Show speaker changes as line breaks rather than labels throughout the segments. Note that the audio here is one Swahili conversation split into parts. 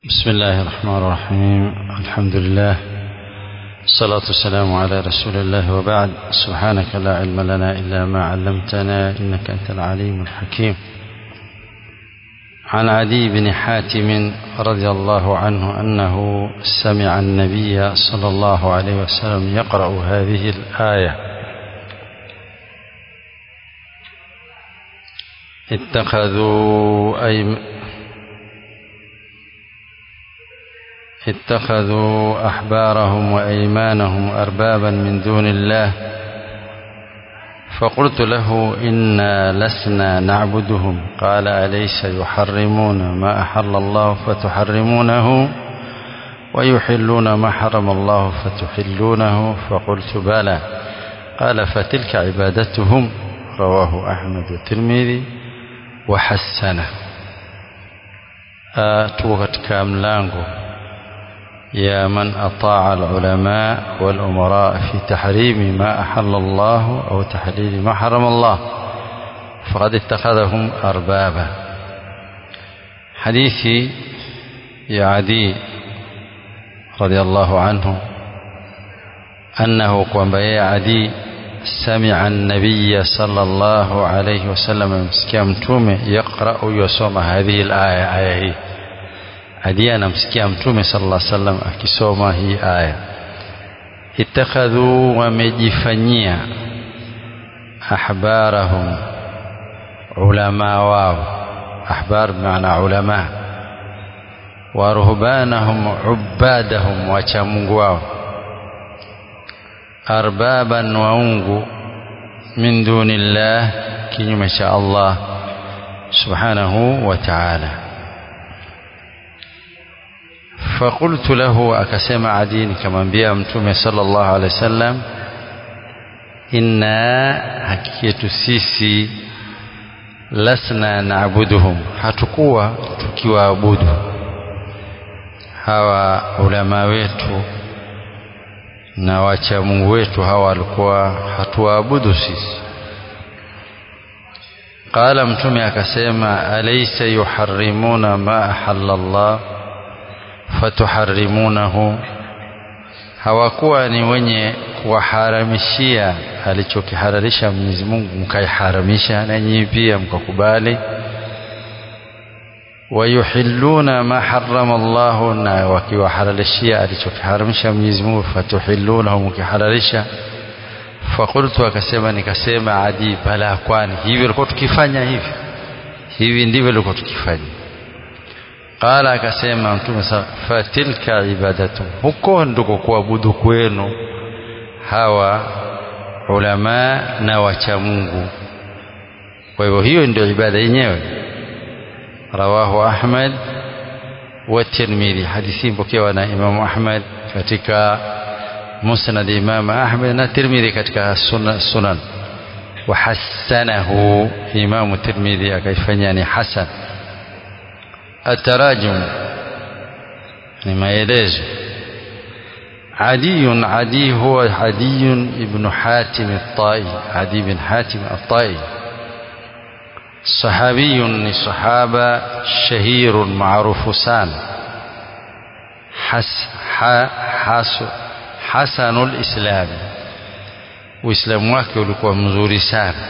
بسم الله الرحمن الرحيم الحمد لله الصلاة والسلام على رسول الله وبعد سبحانك لا علم لنا إلا ما علمتنا إنك أنت العليم الحكيم عن عدي بن حاتم رضي الله عنه أنه سمع النبي صلى الله عليه وسلم يقرأ هذه الآية اتخذوا أي اتخذوا أحبارهم وأيمانهم أربابا من دون الله فقلت له إنا لسنا نعبدهم قال أليس يحرمون ما أحل الله فتحرمونه ويحلون ما حرم الله فتحلونه فقلت بلى قال فتلك عبادتهم رواه أحمد والترمذي وحسنه tuko katika mlango يا من أطاع العلماء والأمراء في تحريم ما أحل الله أو تحليل ما حرم الله فقد اتخذهم أربابا حديث يا عدي رضي الله عنه أنه قام يا عدي سمع النبي صلى الله عليه وسلم مسكين يقرأ يسوم هذه الآية آية هي hadi anamsikia mtume sallallahu alaihi wasallam akisoma hii aya ittakhadhu wamejifanyia ahbarahum ulama wao ahbar maana ulama wa ruhbanahum ubadahum wacha Mungu wao arbaban waungu min dunillah kinyume cha Allah subhanahu wa ta'ala فقلت له أكسم عدين كما بيا متومي صلى الله عليه وسلم إنا حكية سيسي لسنا نعبدهم hatakuwa tukiwaabudu hawa ulama wetu na wacha Mungu wetu hawa walikuwa hatuwaabudu sisi qala mtume akasema alaysa yuharrimuna ma ahalla Allah fatuharrimunahu hawakuwa ni wenye kuwaharamishia alichokihalalisha Mwenyezi Mungu mkaiharamisha na nyinyi pia mkakubali wayuhilluna ma harrama Allah na wakiwahalalishia alichokiharamisha Mwenyezi Mungu fatuhillunahu mkihalalisha fakultu akasema nikasema adi bala kwani hivi ilikuwa tukifanya hivi hivi ndivyo ilikuwa tukifanya qala akasema mtume fatilka ibadatu huko ndiko kuabudu kwenu hawa ulama na wacha Mungu kwa hivyo hiyo ndio ibada yenyewe rawahu Ahmad wa Tirmidhi hadithi mpokewa na Imam Ahmad katika musnad Imam Ahmad na Tirmidhi katika sunan, sunan. wa hasanahu Imam Tirmidhi akaifanya ni hasan التراجم لما يليز عدي عدي هو عدي ابن حاتم الطائي عدي بن حاتم الطائي صحابي صحابة شهير معروف سان حس حس حسن الإسلام وإسلام wake ulikuwa mzuri sana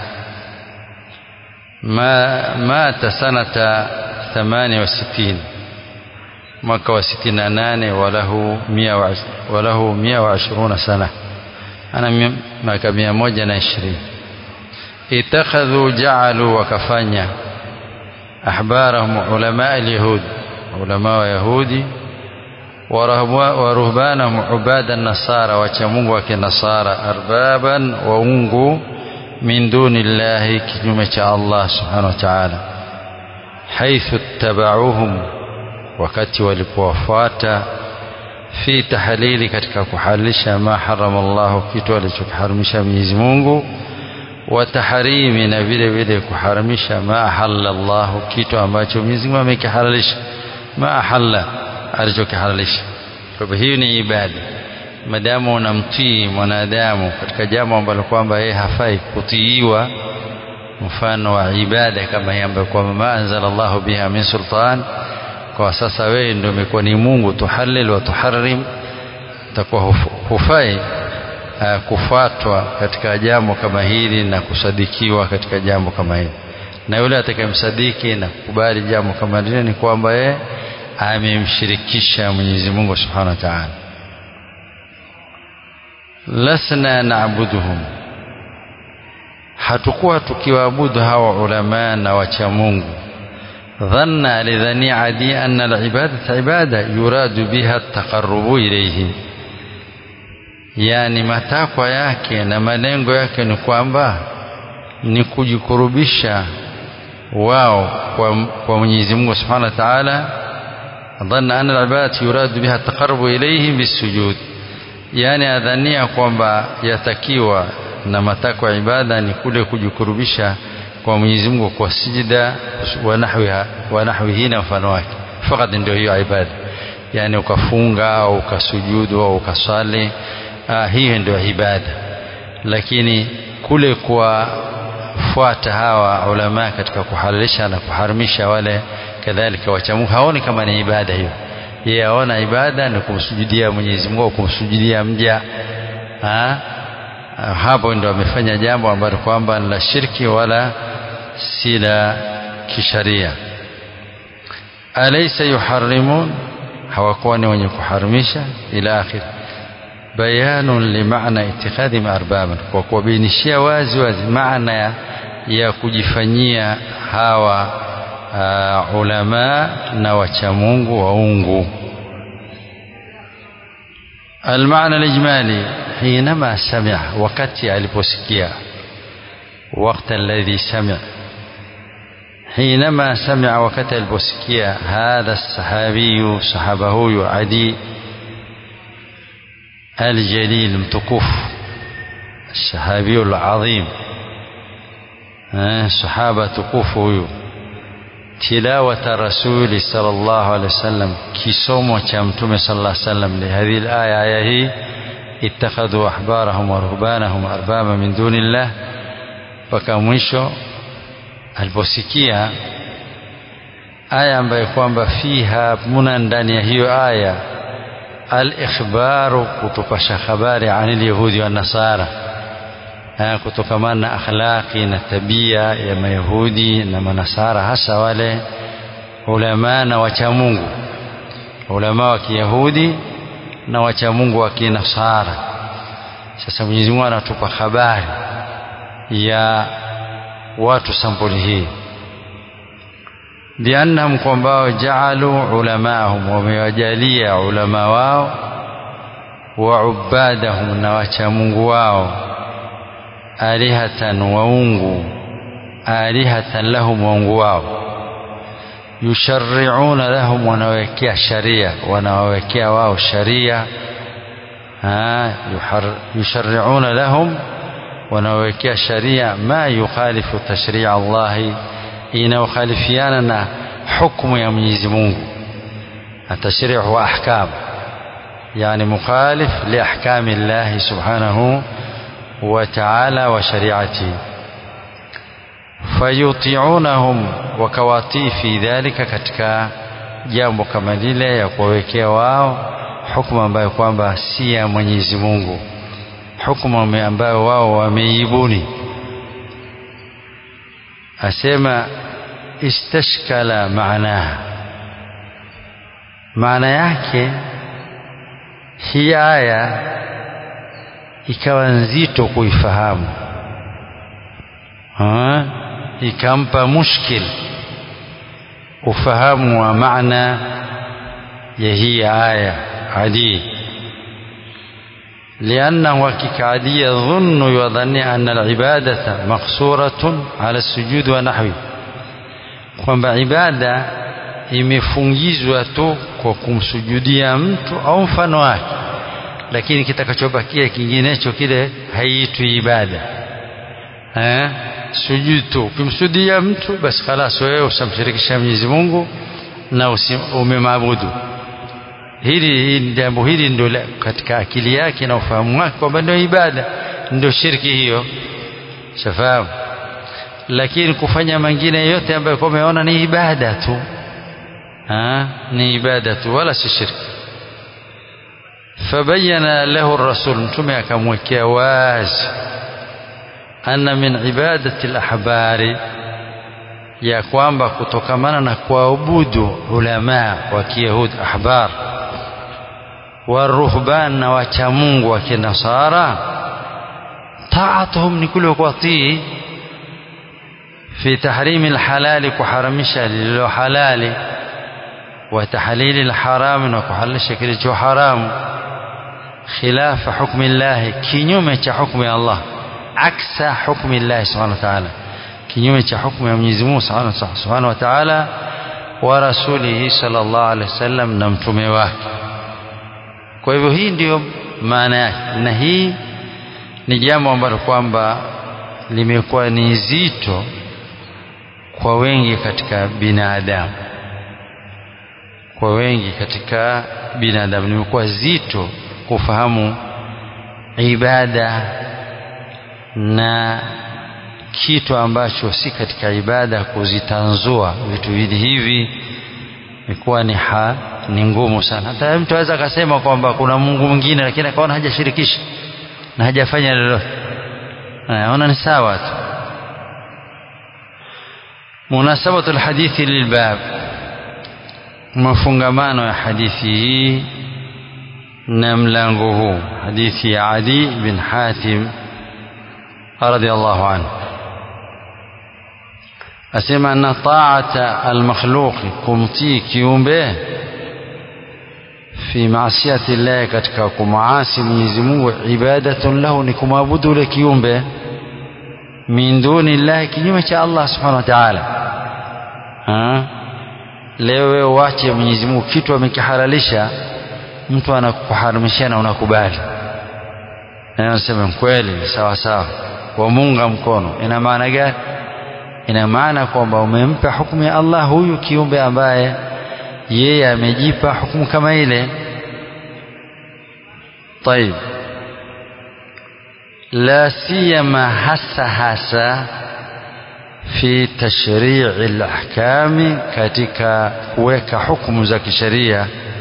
ما مات سنة ثمانية وستين mwaka wa sitini na nane walahu mia wa, walahu mia wa ashiruna sana ana miaka mia moja na ishirini itakhadhu jaalu wakafanya ahbarahum ulama alyahud ulama wa yahudi wa ruhbanahum ubada nasara wacha mungu wa kinasara arbaban waungu min duni llahi kinyume cha allah subhanahu wa ta'ala حيث اتبعوهم wakati walipowafuata fi tahlili katika kuhalisha ma harama Allah kitu alichokiharamisha Mwenyezi Mungu wa tahrimi na vile vile kuharamisha ma ahalla Allah kitu ambacho Mwenyezi Mungu amekihalalisha ma ahalla alichokihalalisha kwa hivyo hiyo ni ibada madamu unamtii mwanadamu katika jambo ambalo kwamba yeye hafai kutiiwa mfano wa ibada kama hii ambayo kwamba ma anzala Allahu biha min sultan kwa sasa wewe ndio umekuwa ni Mungu tuhalil wa tuharrim takuwa hufai uh, kufuatwa katika jambo kama hili na kusadikiwa katika jambo kama hili na yule atakayemsadiki na kukubali jambo kama lile ni kwamba yeye amemshirikisha Mwenyezi Mungu Subhanahu wa Ta'ala lasna na'buduhum hatukuwa tukiwaabudu hawa ulama na wacha Mungu dhanna lidhani adi anna al-ibadata ibada yuradu biha at-taqarrubu ilayhi yani matakwa yake na malengo yake ni kwamba ni kujikurubisha wao kwa, kwa Mwenyezi Mungu Subhanahu wa Ta'ala dhanna anna al-ibadata yuradu biha at-taqarrubu ilayhi bisujud yani adhania kwamba yatakiwa na matakwa ya ibada ni kule kujikurubisha kwa Mwenyezi Mungu kwa sijida wa nahwiha wa nahwihi na mfano wake fakat ndio hiyo ibada yani ukafunga au ukasujudu au ukaswali ah, hiyo ndio ibada lakini kule kuwafuata hawa ulama katika kuhalalisha na kuharimisha wale kadhalika wachamungu haoni kama ni ibada hiyo yeye aona ibada ni kumsujudia Mwenyezi Mungu kumsujudia mja ha? hapo ndo amefanya jambo ambalo kwamba ni la shirki wala si la kisharia alaysa yuharrimun hawakuwa ni wenye kuharimisha ila akhir bayanun limaana itikadhi maarbaban kwa kuwabainishia wazi wazi maana ya, ya kujifanyia hawa uh, ulama na wachamungu waungu المعنى الإجمالي حينما سمع وقت aliposikia وقت الذي سمع حينما سمع وقت aliposikia هذا الصحابي صحابه عدي الجليل متكوف الصحابي العظيم صحابة تكوف تلاوة رسول صلى الله عليه وسلم كسوم وشامتم صلى الله عليه وسلم لهذه الآية آية هي اتخذوا أحبارهم ورهبانهم أربابا من دون الله وكمwisho aliposikia aya ambayo kwamba fiha muna ndani ya hiyo aya al-ikhbaru kutupasha habari anil yahudi wa nasara kutokamana na akhlaqi na tabia ya mayahudi na manasara hasa wale ulama na wachamungu ulama wa kiyahudi na wachamungu wa kinasara sasa Mwenyezi Mungu anatupa habari ya watu sampuli hii biannahum kwamba jaalu ulamaahum wamewajalia ulama wao wa ubadahum na wachamungu wao alihatan waungu alihatan lahum waungu wao yushariuna lahum wanawekea sharia wanawawekea wao sharia yushariuna lahum wanawekea sharia ma yukhalifu tashria Allahi inayokhalifiana na hukumu ya Mwenyezi Mungu التشريع هو أحكام يعني مخالف لأحكام الله سبحانه وتعالى وشريعته fayutiunahum wakawatii fi dhalika katika jambo kama lile ya kuwawekea wao hukumu ambayo kwamba si ya Mwenyezi Mungu hukumu ambayo wao wameibuni asema istashkala maanaha maana yake hii aya ikawa nzito kuifahamu ha? ikampa mushkil ufahamu wa maana ya hii aya adi لأنه كعادي يظن يظن أن العبادة مقصورة على السجود ونحوه kwamba ibada imefungizwa tu kwa kumsujudia mtu au mfano wake lakini kitakachobakia kinginecho kile haiitwi ibada eh sujud tu ukimsujudia mtu basi khalas wewe usamshirikisha Mwenyezi Mungu na umemaabudu hili jambo hili ndio katika akili yake na ufahamu wake kwamba ndio ibada ndio shirki hiyo shafahamu lakini kufanya mengine yote ambayo kwa umeona ni ibada tu ni ibada tu wala si shirki fabayana lahu rasul mtume akamwekea wazi anna min ibadati al-ahbari ya kwamba kutokamana na kuabudu ulama wa kiyahudi ahbar waruhban na wacha Mungu wa kinasara taatuhum ni kule kuwatii fi tahrimi alhalali kuharamisha lililo halali wa tahlili alharami na kuhalalisha kilicho haramu khilafa hukmi Allah kinyume cha hukmu ya Allah aksa hukmi Allah subhanahu wa ta'ala kinyume cha hukmu ya Mwenyezi Mungu subhanahu wa ta'ala wa rasulihi sallallahu alaihi wasallam na mtume wake kwa hivyo hii ndiyo maana yake na hii ni jambo ambalo kwamba limekuwa ni zito kwa wengi katika binadamu kwa wengi katika binadamu limekuwa zito kufahamu ibada na kitu ambacho si katika ibada kuzitanzua vitu hivi hivi imekuwa ni ha, ni ngumu sana hata mtu aweza akasema kwamba kuna Mungu mwingine lakini akaona hajashirikisha na hajafanya lolote naona ni sawa tu munasabatu alhadithi lilbab mafungamano ya hadithi hii na mlango huu hadithi ya Adi bin Hatim radiyallahu anhu asema anna ta'ata almakhluqi kumtii kiumbe fi maasiyati llahi katika kumaasi Mwenyezi Mungu ibadatun lahu ni kumwabudu ule kiumbe min duni llahi kinyume cha Allah subhanahu wa ta'ala leo wewe wache Mwenyezi Mungu kitu amekihalalisha mtu anakuharamishia na unakubali na anasema kweli sawa sawa wamunga mkono ina maana gani ina maana kwamba umempa hukumu ya Allah huyu kiumbe ambaye yeye amejipa hukumu kama ile طيب لا سيما hasa hasa fi tashrii' al-ahkam katika kuweka hukumu za kisheria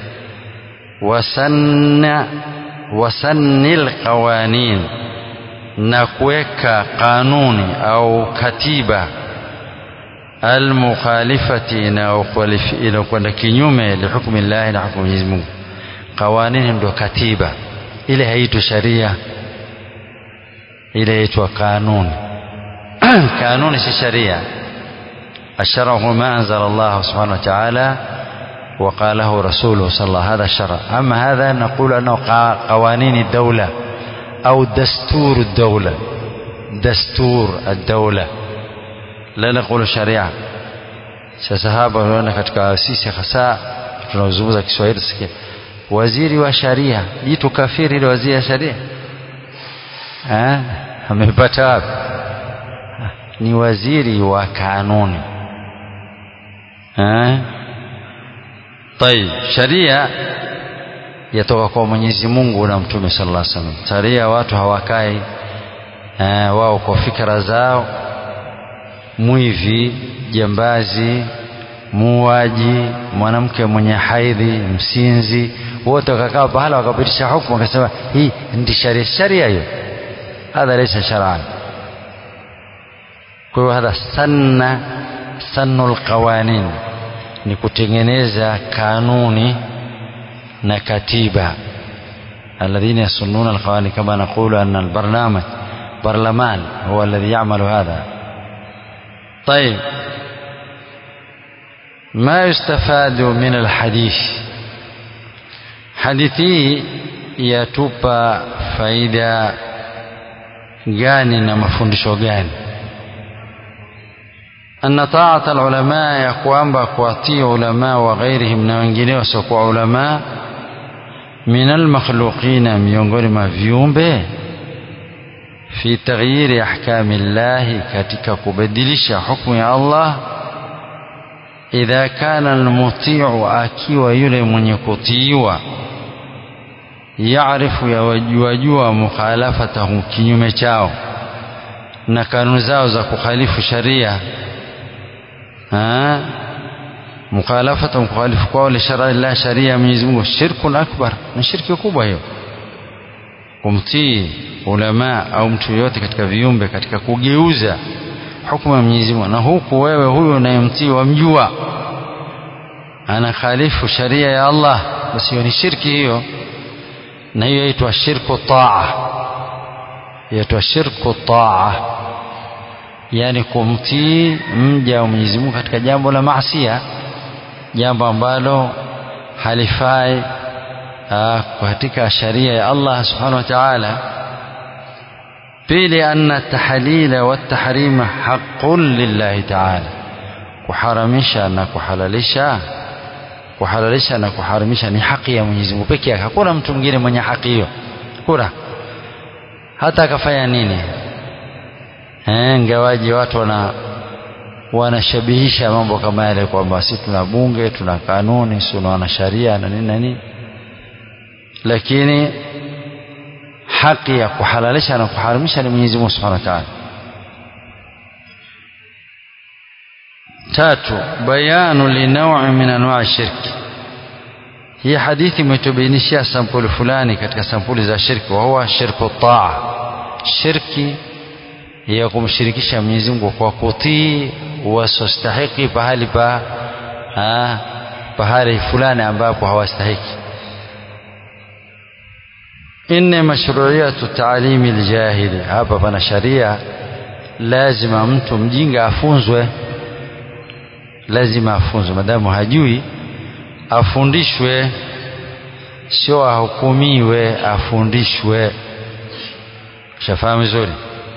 wasanna wasannil qawanin na kuweka kanuni au katiba almukhalifati inayokwenda kinyume lihukmi llahi na hukumu Mwenyezi Mungu qawanini ndio katiba ile haitwi sharia ile yaitwa kanuni kanuni si sharia الشرع هو ما أنزل الله سبحانه وتعالى وقاله رسوله صلى الله عليه وسلم هذا الشرع أما هذا نقول أنه قوانين الدولة أو دستور الدولة دستور الدولة لا نقول شريعة sasa hapa unaona katika sisi hasa tunaozungumza Kiswahili sikia waziri wa sharia jitu kafiri ile waziri wa sharia eh amepata wapi ni waziri wa kanuni eh طيب sharia yatoka kwa Mwenyezi Mungu na Mtume sallallahu alaihi wasallam sharia watu hawakai eh, wao kwa fikra zao mwivi jambazi muuaji mwanamke mwenye haidhi msinzi wote wakakaa pahala wakapitisha hukumu wakasema hii ndi sharia sharia hiyo hadha laysa shar'an kwa hiyo hadha sanna sannul qawanin ni kutengeneza kanuni na katiba alladhina yasunnuna alqawanin kama naqulu anna albarnamaj برلمان هو الذي يعمل هذا طيب ما يستفاد من الحديث حديثي yatupa faida gani na mafundisho gani anna taata alulama ya kwamba kuwatii ulama wa ghairihim na wengineo wasiokuwa ulama min almakhluqina miongoni mwa viumbe fi taghyiri ahkami llahi katika kubadilisha hukumu ya Allah idha kana almutiu akiwa yule mwenye kutiiwa yaarifu yawajuajua mukhalafatahu kinyume chao na kanuni zao za kukhalifu sharia mukhalafata mkhalifu kwao li shar'i Allah sharia ya Mwenyezi Mungu shirkun akbar ni shirki kubwa hiyo kumtii ulama au mtu yoyote katika viumbe katika kugeuza hukumu ya Mwenyezi Mungu na huku wewe huyo unayemtii wamjua ana khalifu sharia ya Allah basi hiyo ni shirki hiyo na hiyo yaitwa shirku taa yaitwa shirku taa yani kumtii mja wa Mwenyezi Mungu katika jambo la maasia jambo ambalo halifai katika sharia ya Allah subhanahu wa ta'ala pili anna tahlila wa tahrima haqqun lillahi ta'ala kuharamisha na kuhalalisha kuhalalisha na kuharamisha ni haki ya Mwenyezi Mungu pekee yake hakuna mtu mwingine mwenye haki hiyo kuna hata akafanya nini eh ngawaji watu wana wanashabihisha mambo kama yale kwamba sisi tuna bunge tuna kanuni si wana sharia na nini na nini lakini haki ya kuhalalisha na kuharamisha ni Mwenyezi Mungu Subhanahu wa Ta'ala tatu bayanu linawi min anwa shirki hii hadithi imetubainishia sampuli fulani katika sampuli za shirki wa huwa shirku taa shirki ya kumshirikisha Mwenyezi Mungu kwa kutii wasostahiki pahali pa ha, pahali fulani ambapo hawastahiki inna mashru'iyatu ta'limi aljahili hapa pana sharia lazima mtu mjinga afunzwe lazima afunzwe madamu hajui afundishwe sio ahukumiwe afundishwe shafahamu vizuri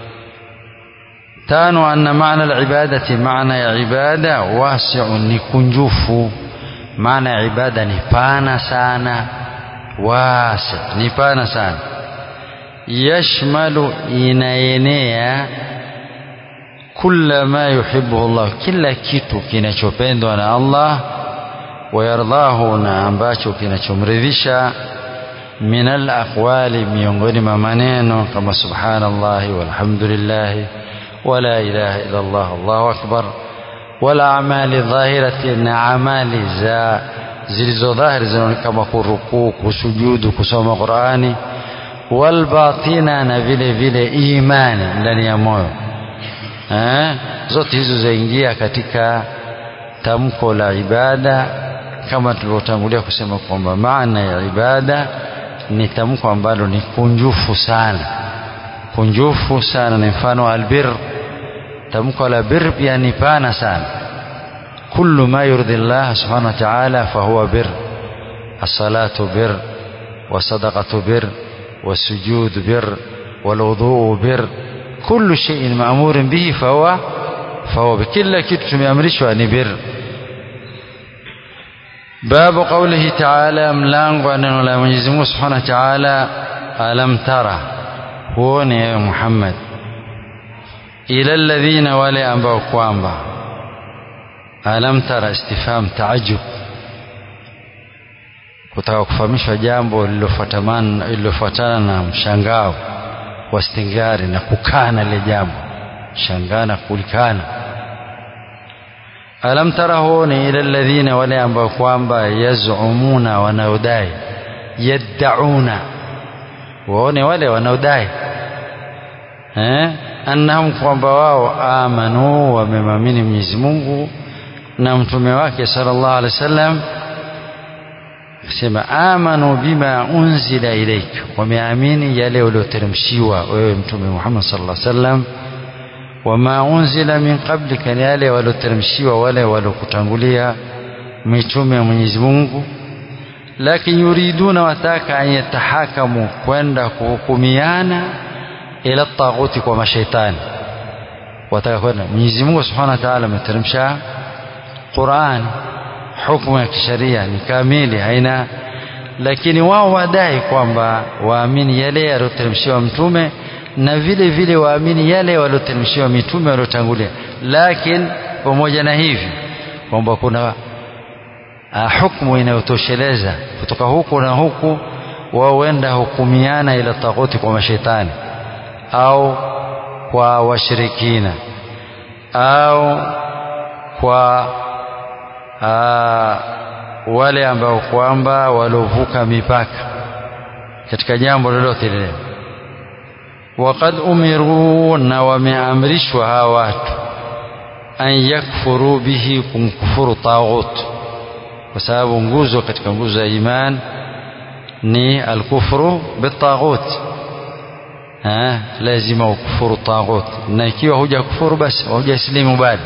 tano anna maana alibadati maana ya ibada wasi'un ni kunjufu maana ya ibada ni pana sana wasi ni pana sana yashmalu inaenea kula ma yuhibbuhu Allah kila kitu kinachopendwa na Allah wayardahu na ambacho kinachomridhisha min alaqwali miongoni mwa maneno kama subhanallah walhamdulillah wala ilaha illa Allah Allahu akbar wala amali dhahirati na amali za zilizo dhahiri kama kurukuu kusujudu kusoma Qur'ani walbatina na vile vile imani ndani ya moyo eh, zote hizo zaingia katika tamko la ibada kama tulivyotangulia kusema kwamba maana ya ibada ni tamko ambalo ni kunjufu sana kunjufu sana ni mfano albir tamko la bir pia ni pana sana kullu ma yurdi Allah subhanahu wa ta'ala fahuwa bir الصلاة بر وصدقة بر والسجود بر والوضوء بر كل شيء مأمور به فهو فهو بكل kitu tumeamrishwa ni bir باب قوله تعالى mlango neno la Mwenyezi Mungu Subhanahu wa Ta'ala alam tara huone ewe Muhammad ila alladhina wale ambao kwamba alam tara istifham taajub kutaka kufahamishwa jambo lililofuatana lililofuatana na mshangao wa stingari na kukana lile jambo shangaa na kulikana alam tara huoni ila alladhina wale ambao kwamba yazumuna wanaodai yaddauna waone wale wanaodai eh annahum kwamba wao amanu wamemamini Mwenyezi Mungu na mtume wake sallallahu alaihi wasallam sema amanu bima unzila ilaik wameamini yale ulioteremshiwa wewe mtume Muhammad sallallahu alaihi wasallam wama unzila min qablika ni yale walioteremshiwa wale waliokutangulia mitume ya Mwenyezi Mungu lakini yuriduna wataka an yatahakamu kwenda kuhukumiana ila taghuti kwa mashaitani wataka kwenda Mwenyezi Mungu Subhanahu wa Ta'ala ameteremsha Qur'an hukumu ya kisheria ni kamili haina lakini wao wadai kwamba waamini yale yaliyoteremshiwa mtume na vile vile waamini yale walioteremshiwa mitume waliotangulia lakini pamoja na hivi kwamba kuna uh, hukumu inayotosheleza kutoka huku na huku wao wenda hukumiana ila taghuti kwa mashetani au kwa washirikina au kwa wale ambao kwamba waliovuka mipaka katika jambo lolote lile waqad umiru na wameamrishwa hawa watu an yakfuru bihi kumkufuru taghut kwa sababu nguzo katika nguzo ya iman ni alkufru bitaghut lazima ukufuru taghut na ikiwa huja kufuru basi hujaslimu bado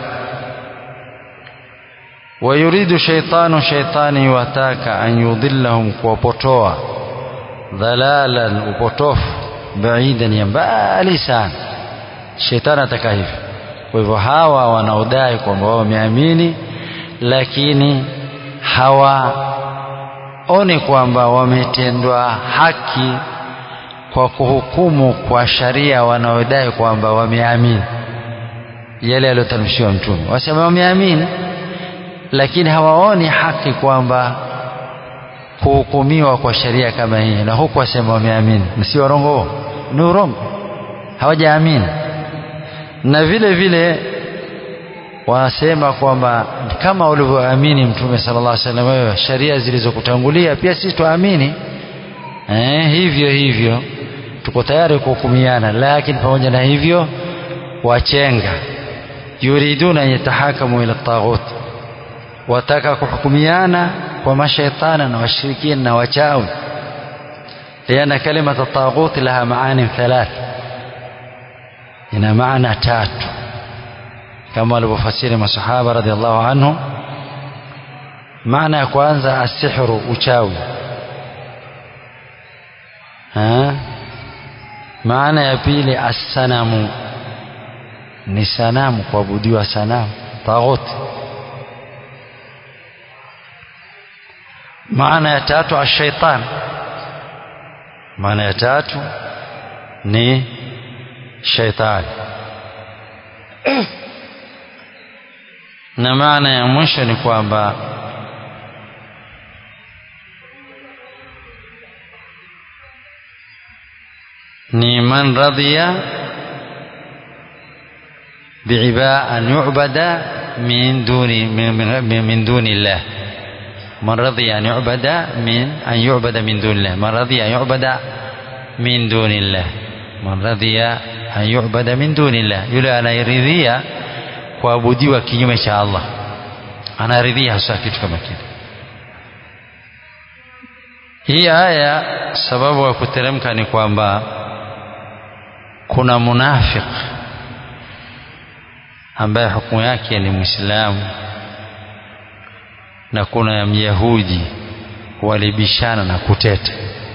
ويريد شيطان شيطان يواتاك أن يضلهم كوبوتوا ضلالا وبوتوف بعيدا ينبالي sana shetani ataka hivyo kwa hivyo hawa wanaodai kwamba wao wameamini lakini hawaoni kwamba wametendwa haki kwa kuhukumu kwa sharia wanaodai kwamba wameamini yale yaliyotamshiwa mtume wasema wameamini lakini hawaoni haki kwamba kuhukumiwa kwa sheria kama hii na huku wasema wameamini si warongo ni urongo hawajaamini na vile vile wanasema kwamba kama ulivyoamini mtume sallallahu alaihi wasallam wewe sheria zilizokutangulia pia sisi tuamini eh, hivyo hivyo tuko tayari kuhukumiana lakini pamoja na hivyo wachenga yuriduna an yatahakamu ila taghut wataka kuhukumiana kwa mashaitana na washirikina na wachawi liana kalimata taghut laha maani thalath ina maana tatu kama walivyofasiri masahaba radhiallahu anhu maana ya kwanza asihru uchawi ha? maana ya pili assanamu ni sanamu kuabudiwa sanamu taghut maana ya tatu ashaitan maana ya tatu ni shaitani na maana ya mwisho ni kwamba ni man radhiya biiba an yu'bada min duni min, min, min duni Allah من رضي أن يعبد من أن يعبد من دون الله من رضي أن يعبد من دون الله من رضي أن يعبد من دون الله yule anayeridhia kuabudiwa kinyume cha Allah anaridhia hasa kitu kama kile hii aya sababu ya kuteremka ni kwamba kuna munafik ambaye hukumu yake ni Muislamu na kuna ya Myahudi walibishana na kuteta.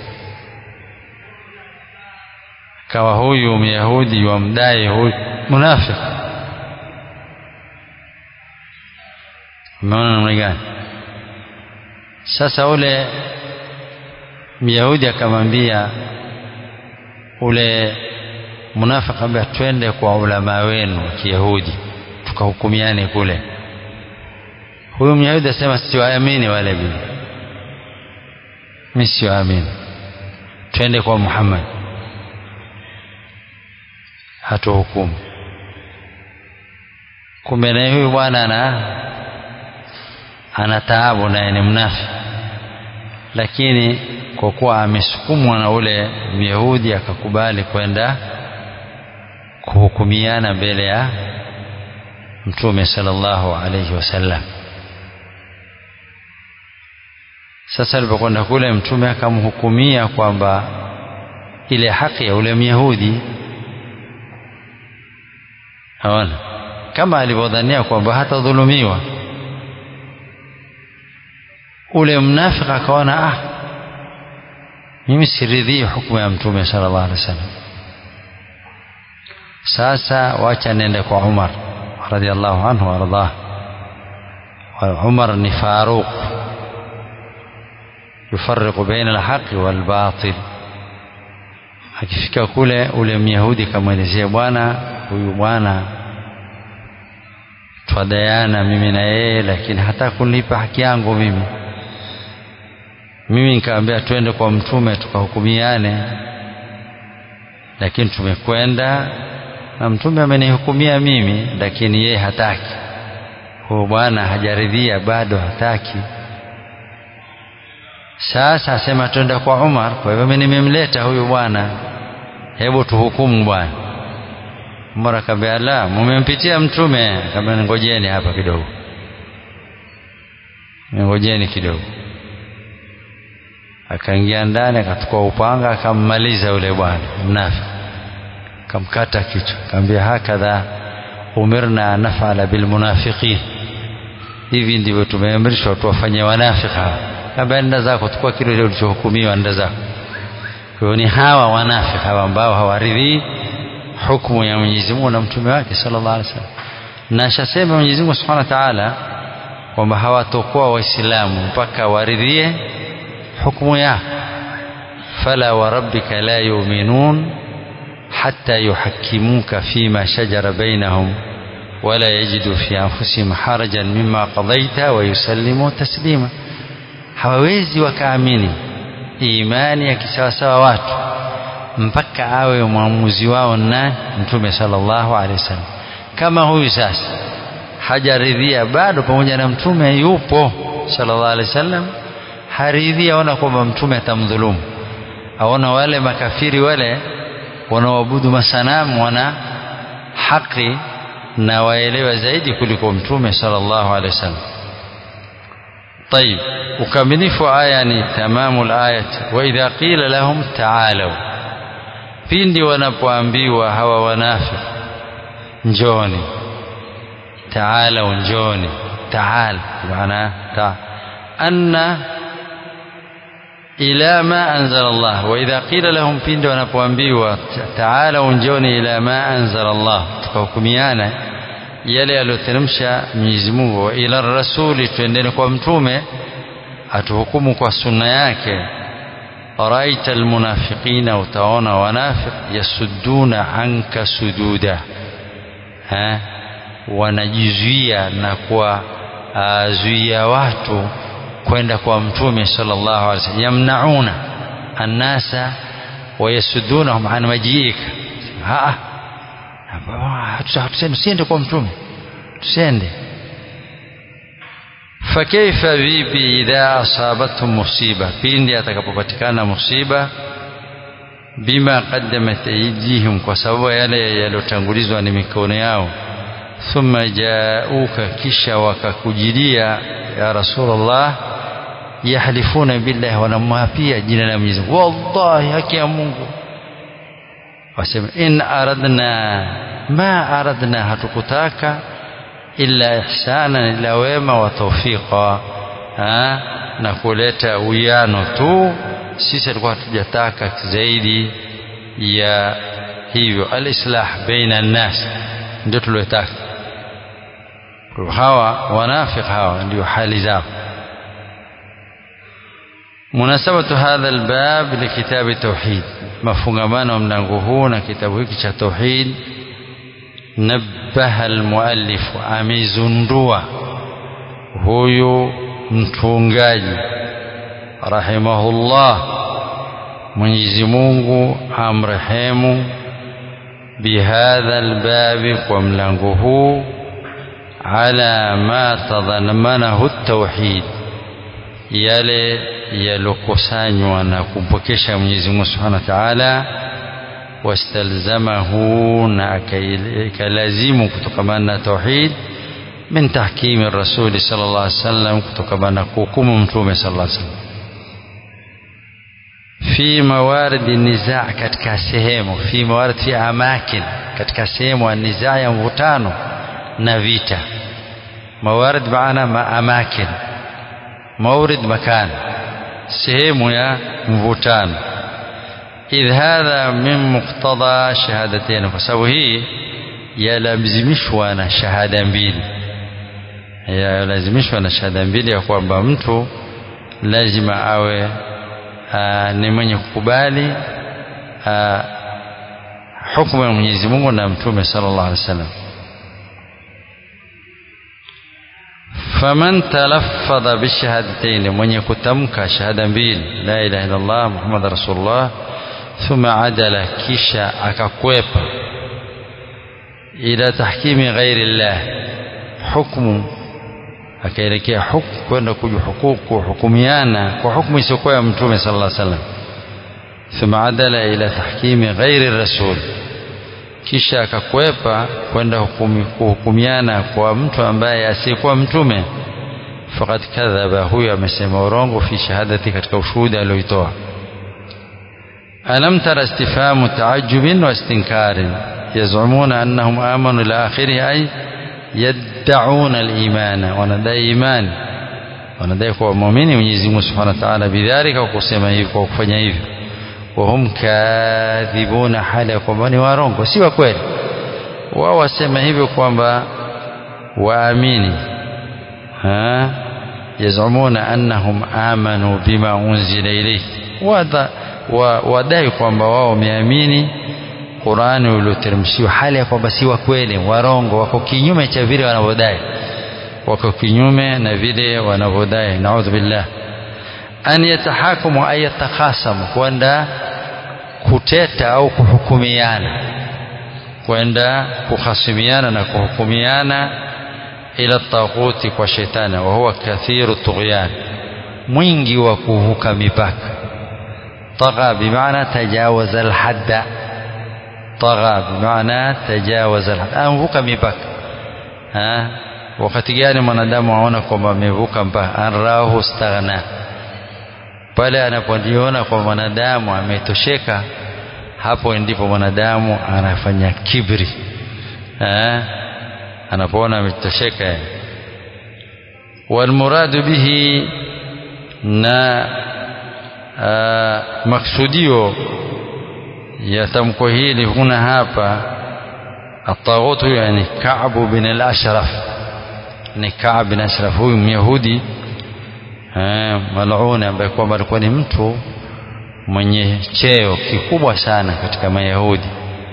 Kawa huyu Myahudi wamdai huyu munafiki. Umeona namna gani? Sasa ule Myahudi akamwambia ule munafiki, ambaye twende kwa ulama wenu wa Kiyahudi tukahukumiane kule huyu myahudi asema siwaamini wale vile mi siwaamini twende kwa muhammad hatuhukumu kumbe naye huyu bwana ana ana taabu naye ni mnafi lakini kwa kuwa amesukumwa na ule myahudi akakubali kwenda kuhukumiana mbele ya mtume sallallahu alaihi wasallam sasa alipokwenda kule mtume akamhukumia kwamba ile haki ya ule myahudi haona kama alivyodhania kwamba hatadhulumiwa ule mnafiki akaona ah mimi siridhii hukumu ya mtume sallallahu alaihi wasallam sasa wacha nende kwa Umar radhiallahu anhu wardah Umar ni Faruq yufariqu baina alhaqi walbatil akifika kule ule myahudi kamwelezea bwana huyu bwana twadayana mimi na yeye lakini hata kunipa haki yangu mimi mimi nikamwambia twende kwa mtume tukahukumiane lakini tumekwenda na mtume amenihukumia mimi lakini yeye hataki huyo bwana hajaridhia bado hataki sasa asema twenda kwa Umar kwa hivyo mimi nimemleta huyu bwana hebu tuhukumu bwana Umar akamwambia la mumempitia mtume akamwambia ngojeni hapa kidogo ngojeni kidogo akaingia ndani akachukua upanga akammaliza yule bwana mnafi akamkata kichwa akamwambia hakadha umirna an nafala bilmunafiqin hivi ndivyo tumeamrishwa tuwafanye wanafiki hawa kaambia nenda zako chukua kile ulichohukumiwa nenda zako kwa hiyo ni hawa wanafiki hawa ambao hawaridhii hukumu ya Mwenyezi Mungu na mtume wake sallallahu alaihi wasallam na ashasema Mwenyezi Mungu Subhanahu wa Ta'ala kwamba hawatokuwa waislamu mpaka waridhie hukumu yako fala wa rabbika la yu'minun hatta yuhakkimuka fima shajara bainahum wala yajidu fi anfusihim harajan mimma qadaita wa yusallimu taslima hawawezi wakaamini imani ya kisawasawa watu mpaka awe mwamuzi wao na mtume sallallahu alaihi wasallam kama huyu sasa hajaridhia bado pamoja na mtume yupo sallallahu alaihi wasallam haridhia aona kwamba mtume atamdhulumu aona wale makafiri wale wanaoabudu masanamu wana haki na waelewa zaidi kuliko mtume sallallahu alaihi wasallam طيب ukamilifu aya ni tamamu alayat wa idha qila lahum ta'alu pindi wanapoambiwa hawa wanafiki njoni ta'alu njoni ta'al maana ta anna ila ma anzala Allah wa idha qila lahum pindi wanapoambiwa ta'alu njoni ila ma anzala Allah tukahukumiana yale aliyoteremsha Mwenyezi Mungu wa ila rasuli twendeni kwa mtume atuhukumu kwa sunna yake raita almunafiqina utaona wanafiq yasudduna anka sududa ha wanajizuia na kuwazuia watu kwenda kwa mtume sallallahu alaihi wasallam yamnauna annasa wayasuddunahum an majiika ha tusiende kwa mtume tusiende fakaifa vipi idha asabathum musiba pindi atakapopatikana musiba bima qaddamat aydihim kwa sababu yale yaliyotangulizwa ni mikono yao thumma jauka kisha wakakujilia ya rasulullah yahlifuna billahi wanamwapia jina la Mwenyezi Mungu wallahi haki ya Mungu wasema in aradna ma aradna hatukutaka illa ihsana ila wema wa tawfiqa na kuleta uwiano tu sisi tulikuwa hatujataka zaidi ya hivyo alislah baina nnas ndio tuliotaka hawa wanafik hawa ndio hali zao munasabatu hadha albab likitabi tauhid mafungamano wa mlango huu na kitabu hiki cha tauhid nabbaha almuallif amezundua huyu mtungaji rahimahullah Mwenyezi Mungu amrehemu bihadha albabi kwa mlango huu ala ma tadhamanahu at-tauhid yale yalokusanywa na kumpokesha Mwenyezi Mungu Subhanahu wa Ta'ala wastalzamahu na akalazimu kutokamana na tauhid min tahkimi rasuli sallallahu alaihi wasallam kutokamana na kuhukumu mtume sallallahu alaihi wasallam fi mawaridi nizaa katika sehemu fi mawarid fi amakin katika sehemu ya nizaa ya mvutano na vita mawarid maana ma amakin mawrid makan sehemu ya mvutano idh hadha min muqtada shahadatain kwa sababu hii yalazimishwa na shahada mbili yalazimishwa na shahada mbili ya kwamba mtu lazima awe aa, ni mwenye kukubali hukumu ya Mwenyezi Mungu na Mtume sallallahu alaihi wasallam faman talaffadha bishahadatayn mwenye kutamka shahada mbili la ilaha illa Allah Muhammad rasulullah thumma adala kisha akakwepa ila tahkimi ghairi Allah hukmu akaelekea huku kwenda kuhukumiana kwa hukumu isiyokuwa ya mtume sallallahu alaihi wasallam thumma adala ila tahkimi ghairi rasul kisha akakwepa kwenda kuhukumiana kwa mtu ambaye asiyekuwa mtume faqad kadhaba huyo amesema urongo fi shahadati katika ushuhuda alioitoa alam tara istifhamu taajubin wa istinkarin yazumuna annahum amanu ila akhirih ay yad'una al-imana wanadai imani wanadai kuwa muumini Mwenyezi Mungu Subhanahu wa Ta'ala bidhalika kwa kusema hivyo kwa kufanya hivyo wahum kadhibuna hali ya kwamba ni warongo si wa kweli wao wasema hivyo kwamba waamini yazumuna annahum amanu bima unzila ilayhi wadai kwamba wao wameamini Qur'ani ulioteremshiwa hali ya kwamba si wa kweli warongo wako kinyume cha vile wanavyodai wako kinyume na vile wanavyodai naudhu billah an yatahakumu ay yatakhasamu kwenda kuteta au kuhukumiana kwenda kuhasimiana na kuhukumiana ila taghuti kwa shetani wa huwa kathiru tughyan mwingi wa kuvuka mipaka طغى بمعنى تجاوز الحد طغى بمعنى تجاوز الحد أنvuka mipaka ha wakati gani mwanadamu aona kwamba amevuka mpaka anrahu staghna pale anapojiona kwa mwanadamu ametosheka hapo ndipo mwanadamu anafanya kibri ha anapoona ametosheka walmuradu bihi na maksudio ya tamko hili huna hapa الطاغوت يعني كعب بن الأشرف ni Kaab bin Ashraf huyu Myahudi maluni ambaye kwamba alikuwa ni mtu mwenye cheo kikubwa sana katika Mayahudi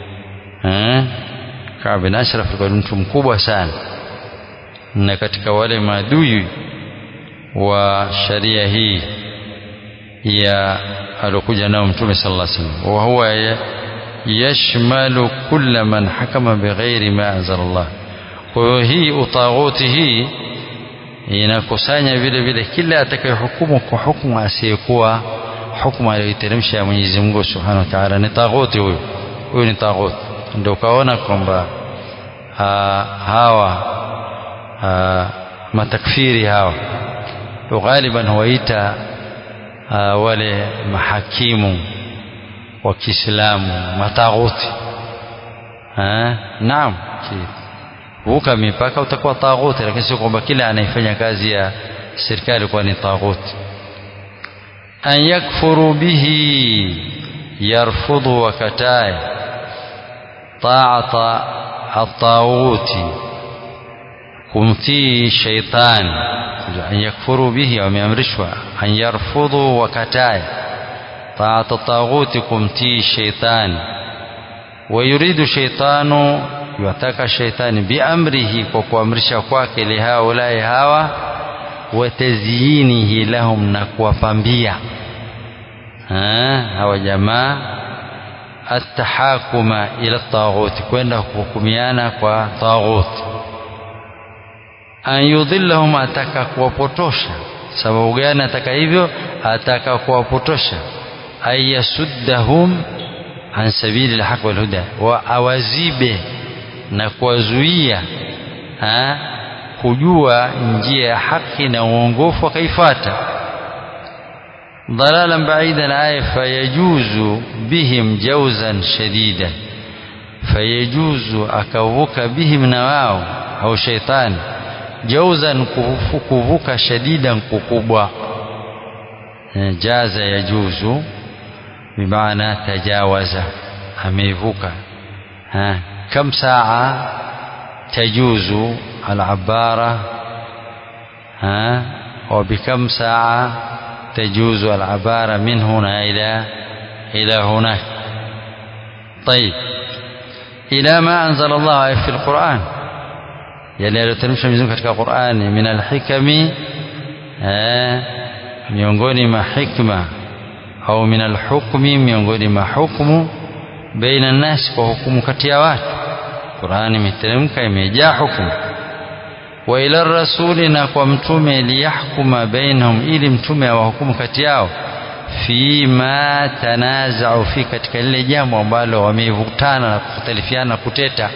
Kaab bin Ashraf alikuwa ni mtu mkubwa sana na katika wale maadui wa sharia hii ya alokuja nao mtume sallallahu alaihi wasallam wa huwa yashmalu kulla man hakama bighairi ma anzala Allah kwa hiyo hii utaghuti hii inakusanya vile vile kila atakayehukumu kwa hukumu asiyekuwa hukumu aliyoiteremsha ya Mwenyezi Mungu Subhanahu wa Ta'ala ni taghuti huyo huyo ni taghuti ndio ukaona kwamba hawa ha, matakfiri hawa ghaliban huwaita wale mahakimu wa Kiislamu mataghuti naam vuka mipaka utakuwa taghuti lakini sio kwamba kila anayefanya kazi ya serikali kuwa ni taghuti an yakfuru bihi yarfudhu wakatae taata ataghuti kumtii shaitani an yakfuru bihi wameamrishwa an yarfudhu wakatae taata taghuti kumtii shaitani ويريد شيطان يعتقى شيطان بأمره وكوامرشا kwake لهؤلاء hawa وتزيينه لهم na kuwapambia hawa jamaa atahakuma ila taghuti kwenda kuhukumiana kwa taghuti an yudhillahum ataka kuwapotosha sababu gani ataka hivyo ataka kuwapotosha ay yasuddahum an sabili lhaq walhuda wa awazibe na kuwazuia kujua njia ya haki na uongofu wakaifuata ضلالا بعيدا آية فيجوز بهم جوزا شديدا فيجوز أكوك بهم نواو أو شيطان جوزا كفوك شديدا ككبوا جاز يجوز بمعنى تجاوز أميفوك ها كم ساعة تجوز العبارة ها وبكم ساعة تجوز العبارة من هنا إلى إلى هناك طيب إلى ما أنزل الله في القرآن yale yaliyoteremshwa Mwenyezi katika Qur'ani min alhikami miongoni mwa hikma au min alhukmi miongoni mwa hukumu baina nasi kwa hukumu kati ya watu Qur'ani imeteremka imejaa hukumu wa ila rasuli na kwa mtume liyahkuma bainahum ili mtume awahukumu kati yao fima tanazau fi katika lile jambo ambalo wamevutana na kukhtalifiana na kuteta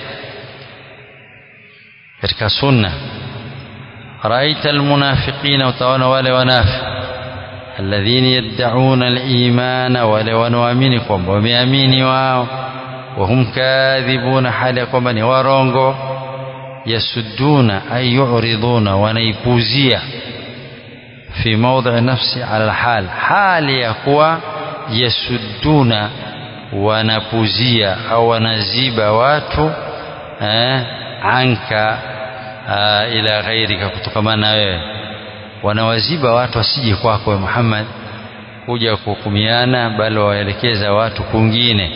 katika sunna raita almunafiqina utaona wale wanafi alladhina yad'una al-imana wale wanaoamini kwamba wameamini wao wahum kadhibuna hali ya kwamba ni warongo yasudduna ay yu'riduna wanaipuzia fi mawdhi nafsi ala alhal hali ya kuwa yasudduna wanapuzia au wanaziba watu eh, anka uh, ila ghairika kutokamana na wewe wanawaziba watu wasije kwako Muhammad kuja kuhukumiana bali waelekeza watu kwingine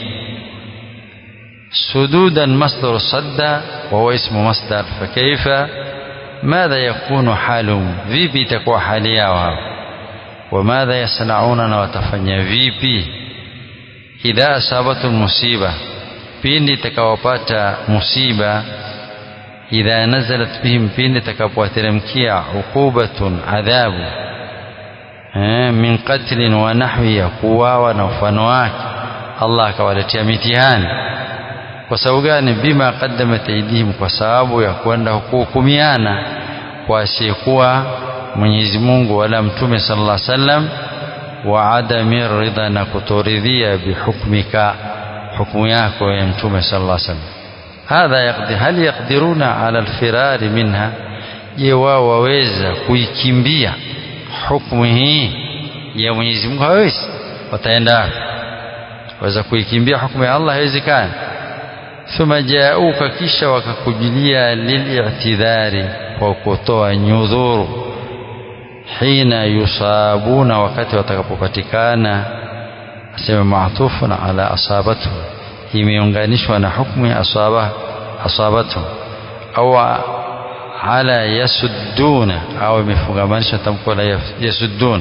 سدودا مصدر صد وهو اسم مصدر فكيف ماذا يكون حالهم vipi itakuwa hali yao hao وماذا يصنعون na watafanya vipi idha asabatu musiba pindi itakawapata musiba idha nazalat bihim pindi itakapowateremkia uqubatun adhabu min qatlin wa nahwi ya kuwawa na mfano wake Allah akawaletea mitihani kwa sababu gani bima qaddamat aydihim kwa sababu ya kwenda kuhukumiana kwa asiyekuwa Mwenyezi Mungu wala Mtume sallallahu alaihi wasallam wa adami ridha na kutoridhia bihukmika hukumu yako ya Mtume sallallahu alaihi wasallam hadha yaqdi hal yaqdiruna ala alfirari minha je wao waweza kuikimbia hukumu hii ya Mwenyezi Mungu hawezi wataenda waweza kuikimbia hukumu ya Allah haiwezekani thumma jauka kisha wakakujilia lil'tidhari kwa kutoa nyudhuru hina yusabuna wakati watakapopatikana asema maatufun ala asabatu imeunganishwa na hukumu ya asaba asabatu au ala yasudduna au imefungamanishwa tamko la yasuddun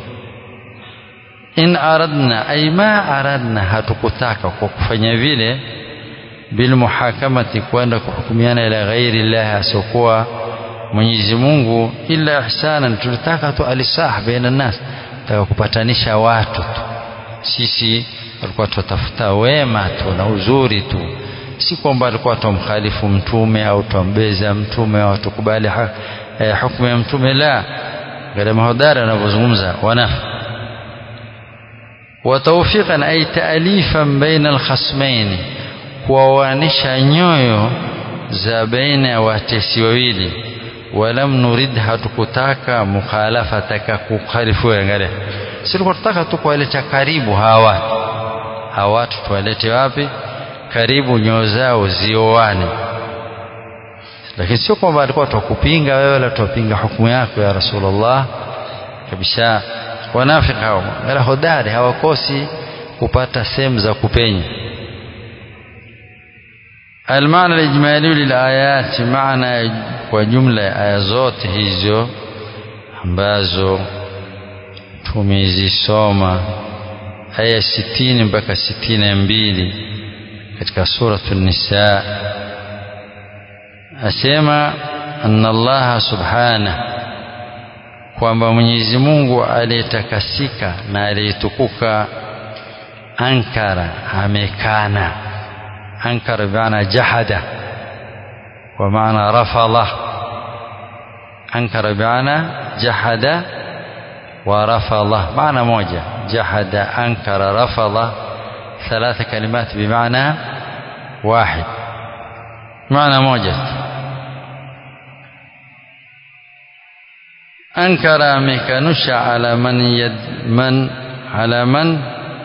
in aradna ay ma aradna hatukutaka kwa kufanya vile bilmuhakamati kwenda kuhukumiana ila ghairi llahi asiokuwa Mwenyezi Mungu illa ihsanan tulitaka tu alisah baina nas taka kupatanisha watu tu sisi walikuwa tutafuta wema tu na uzuri tu si kwamba alikuwa tumkhalifu mtume au tumbeza mtume au tukubali eh, hukumu ya mtume la gharama hodari anavyozungumza wanafi وتوفيقا أي تأليفا بين الخصمين kuwawanisha nyoyo za baina ya watesi wawili walam nurid hatukutaka mukhalafataka kukhalifu angalia si tulikuwa tunataka tu kuwaleta karibu hawa watu hawa watu tuwalete wapi karibu nyoyo zao zioane lakini sio kwamba alikuwa tukupinga wewe wala tupinga hukumu yako ya Rasulullah kabisa wanafiki hao wala hodari hawakosi kupata sehemu za kupenya المعنى الإجمالي للآيات معنى وجملة آية zote hizo ambazo tumezisoma aya sitini mpaka sitini na mbili katika suratu Nisa asema anna Allah subhanahu kwamba Mwenyezi Mungu aliyetakasika na aliyetukuka ankara amekana أنكر بمعنى جحد ومعنى رفض أنكر بمعنى جحد ورفض معنى موجة جحد أنكر رفض ثلاث كلمات بمعنى واحد معنى موجة أنكر ميكانوش على من يد من على من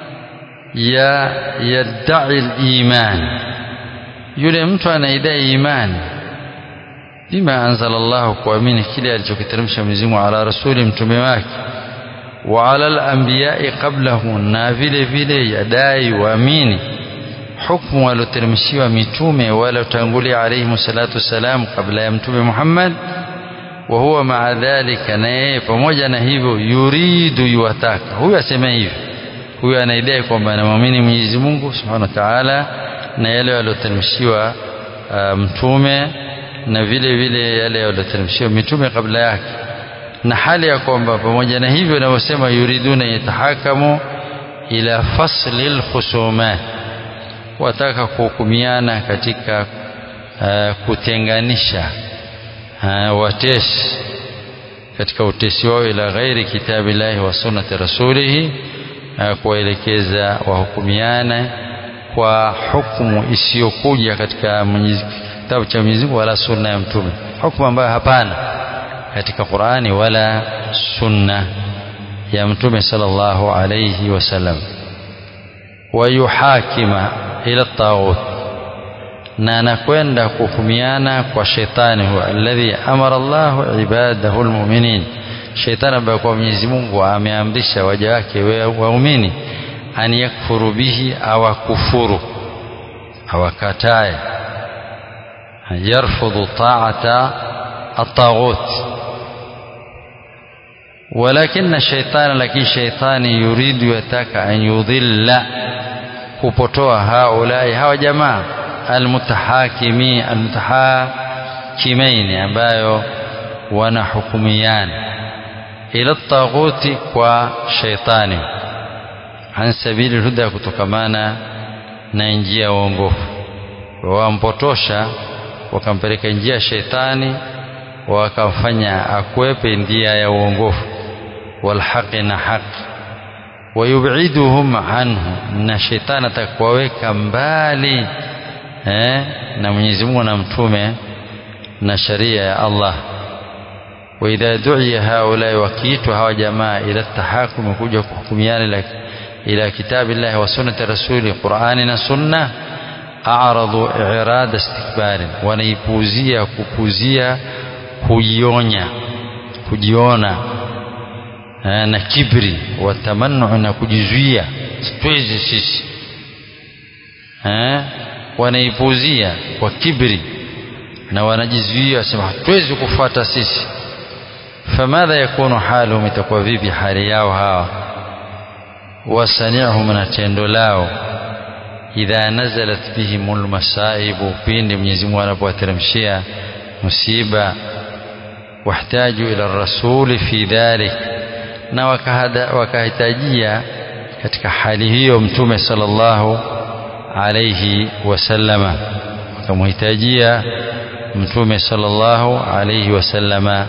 يدعي الإيمان yule mtu anaidai imani bima anzala Allah kuamini kile alichokiteremsha Mwenyezi Mungu ala rasuli mtume wake wa ala al-anbiya'i qablahu na vile vile yadai waamini hukumu walioteremshiwa mitume waliotangulia alayhi salatu wassalam kabla ya mtume Muhammad wa huwa maa dhalika na yeye pamoja na hivyo yuridu yuwataka huyu asema hivi huyu anaidai kwamba anamwamini Mwenyezi Mungu Subhanahu wa Ta'ala na yale yaliyoteremshiwa uh, mtume na vile vile yale yaliyoteremshiwa mitume kabla yake na hali ya kwamba pamoja na hivyo wanavyosema yuriduna yatahakamu ila fasli lkhusumat wataka kuhukumiana katika uh, kutenganisha uh, watesi katika utesi wao ila ghairi kitabillahi wa sunnati rasulihi uh, kuwaelekeza wahukumiane kwa hukumu isiyokuja katika kitabu cha Mwenyezi Mungu wala sunna ya mtume hukumu ambayo hapana katika Qur'ani wala sunna ya mtume sallallahu alayhi wasallam wayuhakima ila taghut na anakwenda kuhukumiana kwa shetani huwa alladhi amara Allah ibadahu almu'minin shetani ambaye kwa Mwenyezi Mungu ameamrisha waja wake waumini an yakfuru bihi awakufuru awakatae yarfudhu ta'ata at-taghut ولكن الشيطان لكن شيطان يريد يتك أن يضل kupotoa haulai hawa jamaa almutahakimi almutahakimaini ambayo wanahukumiana ila taghuti kwa shaitani an sabili huda kutokamana na njia ya uongofu wampotosha wakampeleka njia ya shaitani wakamfanya akwepe njia ya uongofu walhaqi na haki wayubiduhum anhu na shetani atakuwaweka mbali eh, na Mwenyezi Mungu na mtume na sharia ya Allah wa idha du'iya haulai wakiitwa hawa jamaa ila tahakum kuja kuhukumiana ila, ila kitabillahi wa sunnati rasuli Qur'ani na sunna a'radu i'rad istikbari wanaipuzia kupuzia kujionya kujiona na kibri watamannu na kujizuia siwezi sisi wanaipuzia kwa kibri na wanajizuia wasema hatuwezi kufuata sisi famadha yakunu haluhum itakuwa vipi hali yao hawa wasani'hum na tendo lao idha nazalat bihim almasaibu pindi Mwenyezi Mungu anapowateremshia musiba wahtaju ila rasuli fi dhalik na wakahitajia katika hali hiyo mtume sallallahu alayhi wasallama wakamhitajia mtume sallallahu alayhi wasallama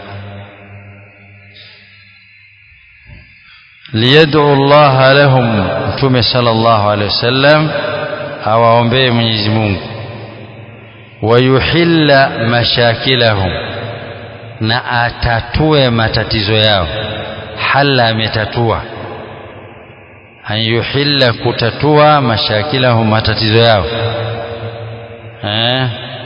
liyad'u Allah lahum mtume sallallahu alayhi wasallam awaombee Mwenyezi Mungu wayuhilla mashakilahum na atatue matatizo yao halla ametatua an yuhilla kutatua mashakilahum matatizo yao eh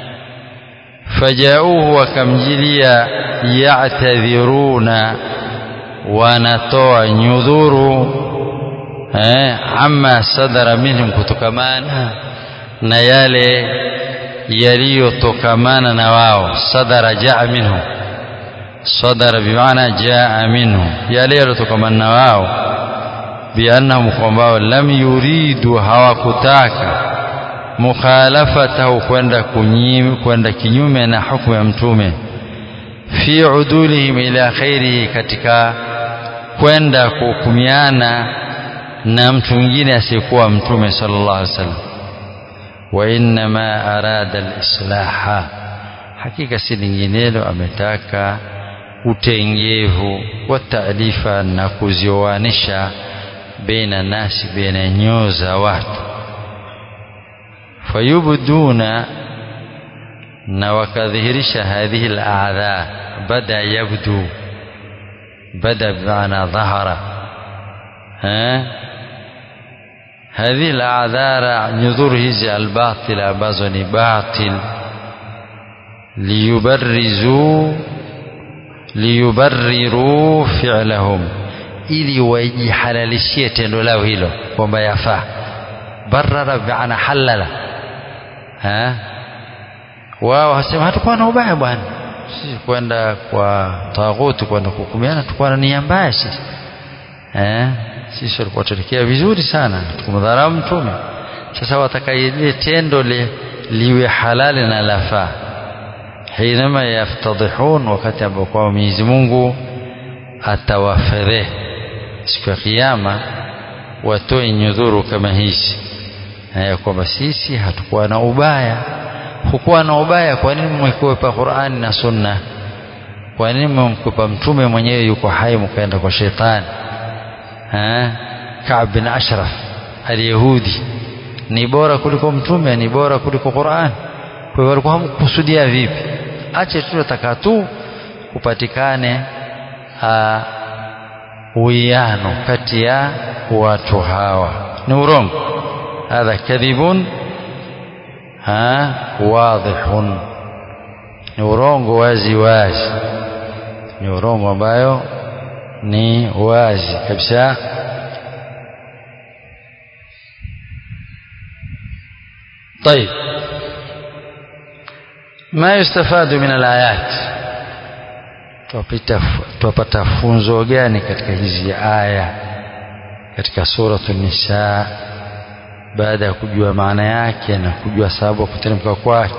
fajauhu wakamjilia ya'tadhiruna wanatoa nyudhuru eh amma sadara minhum kutokamana na yale yaliyotokamana na wao sadara jaa minhum sadara bimaana jaa minhum yale yaliyotokamana na wao biannahum kwamba lam yuridu hawakutaka mukhalafatahu kwenda kwenda kinyume na hukumu ya mtume fi udulihim ila khairihi katika kwenda kuhukumiana na mtu mwingine asiyekuwa mtume sallallahu alaihi wasallam wa innama arada alislaha hakika si linginelo ametaka utengevu wa taalifa na kuzioanisha baina nasi baina nyoo za watu fayubduna na wakadhihirisha hadhihi al-a'dha bada yabdu bada bimaana dhahara هذه الأعذار نذور هذه الباطلة ambazo باطل ليبرزوا liyubarriru fi'lahum ili wajihalalishie tendo lao hilo kwamba yafaa barara bi'ana halala ha wao wasema hatakuwa na ubaya bwana sisi kwenda kwa taghuti kwenda kuhukumiana tukua na nia mbaya sisi eh sisi walikuwa tuelekea vizuri sana tukumdharau mtume sasa wataka ile tendo li, liwe halali na lafaa hinama yaftadihun wakati ambao kwa Mwenyezi Mungu atawafedhe siku ya kiyama watoe nyudhuru kama hizi ya kwamba sisi hatukuwa na ubaya hukuwa na ubaya kwa nini mmekwepa Qur'ani na Sunna kwa nini mmemkwepa mtume mwenyewe yuko hai mkaenda kwa shetani eh Ka'b bin Ashraf al-Yahudi ni bora kuliko mtume ni bora kuliko Qur'an kwa hiyo walikuwa hamkusudia vipi ache tu nataka tu kupatikane uwiano kati ya watu hawa ni urongo hadha kadhibun ha wadhihun ni urongo wazi wazi ni urongo ambayo ni wazi kabisa طيب ما يستفاد من الآيات tupata funzo gani katika hizi aya katika suratu nisa baada ya kujua maana yake na kujua sababu ya kuteremka kwake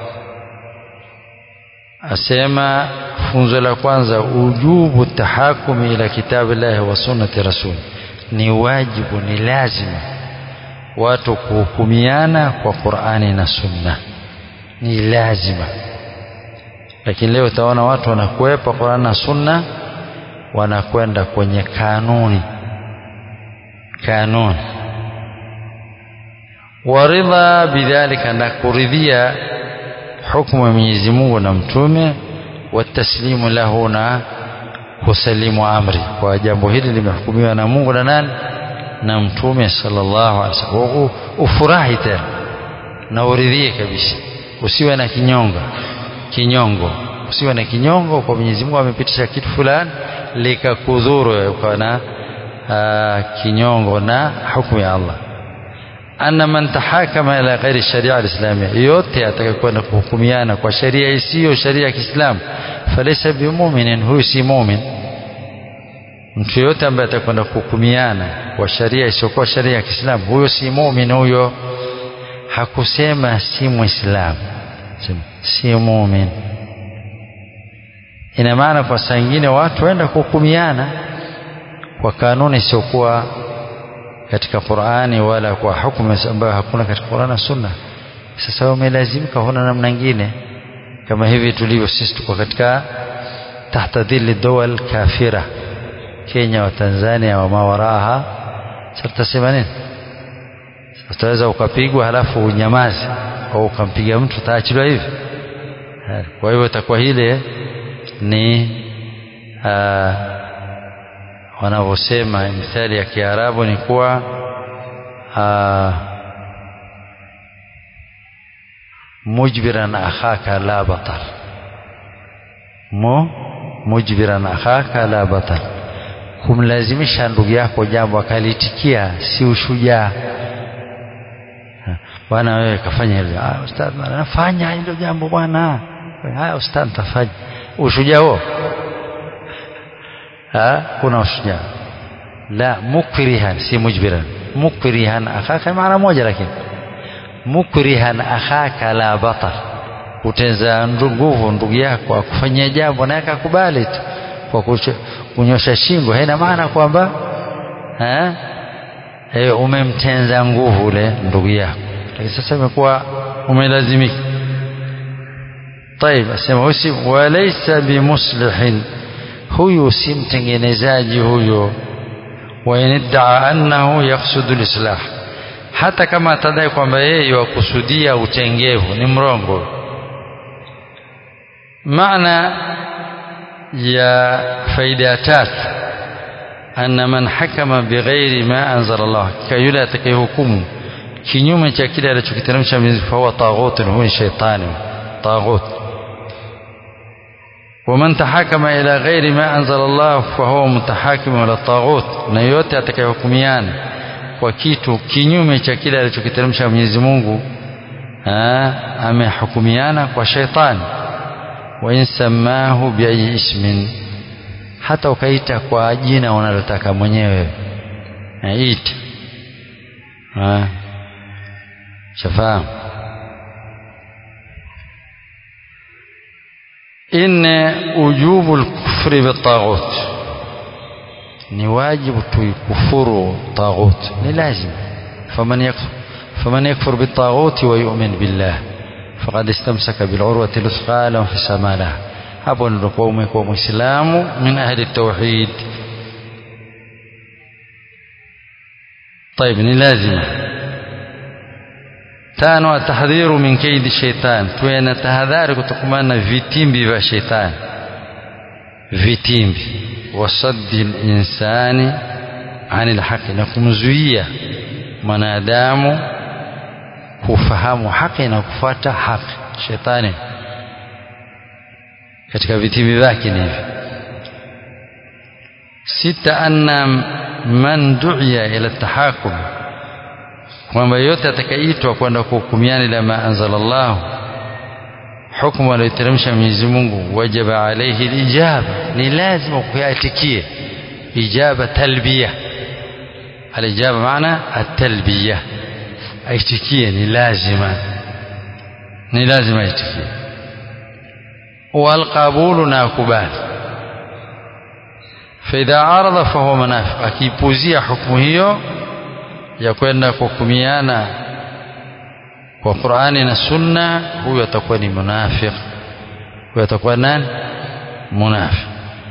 asema funzo la kwanza ujubu tahakumi ila kitabillahi wa sunnati rasul ni wajibu ni lazima watu kuhukumiana kwa Qur'ani na Sunna ni lazima lakini leo utaona watu wanakwepa Qur'an na Sunna wanakwenda kwenye kanuni kanuni waridha bidhalika na kuridhia hukumu ya Mwenyezi Mungu na mtume wataslimu lahu na kusalimu amri kwa jambo hili limehukumiwa na Mungu na nani na mtume sallallahu alaihi wasallam ufurahi tena na uridhie kabisa usiwe na kinyonga kinyongo usiwe na kinyongo kwa Mwenyezi Mungu amepitisha kitu fulani likakudhuru ukawa na kinyongo na hukumu ya Allah anna man tahakama ila ghairi sharia alislamia yote atakayekwenda kuhukumiana kwa sharia isiyo sharia ya Kiislamu falaysa bimu'minin huyu si mu'min mtu yote ambaye atakwenda kuhukumiana kwa sharia isiyokuwa sharia ya Kiislamu huyo si mu'min huyo hakusema si muislamu si mu'min ina maana kwa saa nyingine watu waenda kuhukumiana kwa kanuni isiyokuwa katika Qur'ani wala kwa hukumu ambayo hakuna katika Qur'ani na Sunna sasa umelazimika huna namna nyingine kama hivi tulivyo sisi tuko katika tahta dhilli dawal kafira Kenya wa Tanzania wa mawaraha sasa tutasema nini utaweza ukapigwa halafu unyamaze au ukampiga mtu utaachiliwa hivi kwa hivyo itakuwa hile ni wanavyosema mithali ya Kiarabu ni kuwa mujbiran akhaka la batal mu mujbiran akhaka la batal kumlazimisha ndugu yako jambo akalitikia si ushujaa bwana wewe kafanya hilo ah ustadh nafanya hilo jambo bwana haya ustadh tafanya ushujaa huo ha kuna ushujaa la mukrihan si mujbiran mukrihan akhaka maana moja lakini mukrihan akhaka la batal kutenza nguvu ndugu yako akufanyia jambo naye akakubali tu kwa kunyosha shingo haina maana kwamba eh e, umemtenza nguvu ule ndugu yako lakini sasa imekuwa umelazimika طيب asema usi walaysa bimuslihin huyu si mtengenezaji huyo wa iniddaa annahu yaqsudu lislah hata kama atadai kwamba yeye wakusudia utengevu ni mrongo maana ya faida ya tatu anna man hakama bighairi ma anzala Allah kayule atakayehukumu kinyume cha kile alichokiteremsha Mwenyezi Mungu huwa taghut huwa shaytani taghut ومن تحاكم إلى غير ما أنزل الله فهو متحاكم إلى الطاغوت na yote atakayehukumiana kwa kitu kinyume cha kile alichokiteremsha Mwenyezi Mungu amehukumiana kwa shaitani wa insamahu biayi ismin hata ukaita kwa jina unalotaka mwenyewe ita shafahamu إن وجوب الكفر بالطاغوت ni wajibu tuikufuru taghut ni lazima faman yakfur faman yakfur bitaghuti wa yu'min billah faqad istamsaka bil urwati luthqa la fisama laha hapo ndio kwa umekuwa muislamu min ahli tauhid طيب ni lazima tano atahdhiru min kaidi shaitan tuwe na tahadhari kutokamana na vitimbi vya shaitani vitimbi wasaddi linsani ani lhaqi na kumzuia mwanadamu kufahamu haki na kufuata haki shetani katika vitimbi vyake ni hivi sita anna man duiya ila tahakum kwamba yote atakaitwa kwenda kuhukumiana ila ma anzala Allah hukumu aliyoteremsha Mwenyezi Mungu wajaba alaihi lijaba ni lazima kuyatikie ijaba talbiya alijaba maana atalbiya aitikie ni lazima ni lazima aitikie walqabulu na akubali faidha arada fahuwa munafiq akiipuzia hukumu hiyo ya kwenda kuhukumiana kwa Qur'ani na Sunna huyo atakuwa ni munafiq huyo atakuwa nani munafiq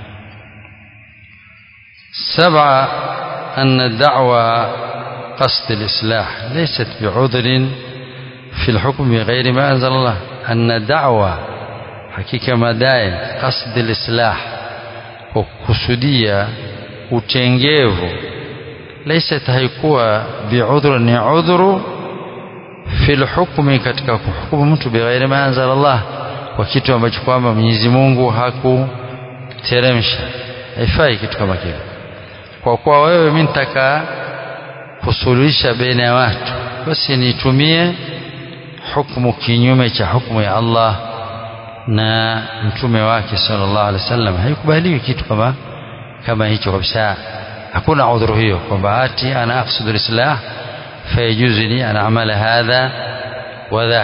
سبعة أن الدعوة قصد الإصلاح ليست بعذر في الحكم بغير ما أنزل الله أن الدعوة حقيقة مدائن قصد الإصلاح وكسودية utengevu laisat haikuwa biudhru ni udhuru fi lhukmi katika kuhukumu mtu bighairi ma anzala Allah kwa kitu ambacho kwamba Mwenyezi Mungu hakuteremsha haifai kitu kama kile kwa kuwa wewe mimi nitaka kusuluhisha baina ya watu basi nitumie hukumu kinyume cha hukumu ya Allah na mtume wake sallallahu alaihi wasallam haikubaliwi kitu kama kama hicho kabisa hakuna udhuru hiyo kwamba ati ana aqsidu lislah fayajuzu li an amala hadha wa dhak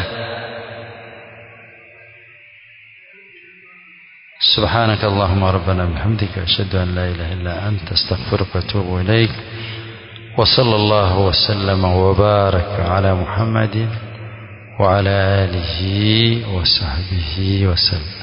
سبحانك اللهم ربنا بحمدك أشهد أن لا إله إلا أنت استغفرك وأتوب إليك وصلى الله وسلم وبارك على محمد وعلى آله وصحبه وسلم